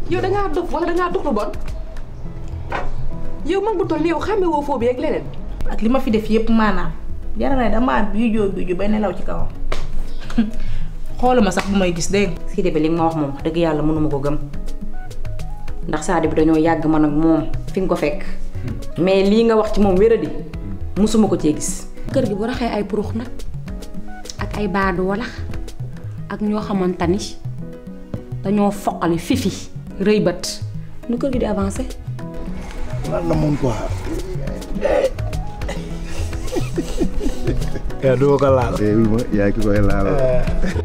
yow dangaa dof wala dangaa dox lu bon yow mag bu toll ni yow xàmme woo foo bi ak leneen ak li ma fi def yëpp maanaam jara na damaa biijoo biiju bay nelaw ci kawam xooluma sax bu may gis dégg nga Sidi bi li nga ma wax moom wax dëgg yàlla mënuma ko gëm ndax Sadio bi dañoo yàgg man ak moom fi nga ko fekk mais lii nga wax ci moom wéradi musuma ko cee gis kër gi bu raxee ay purux nag ak ay baadu wala ak ñoo xamante ni dañoo foqali fifi rëy bët nu kër gi di avancé lan la mun quoi. yaa doo ko laal. eh oui ma yaay ki koy laal.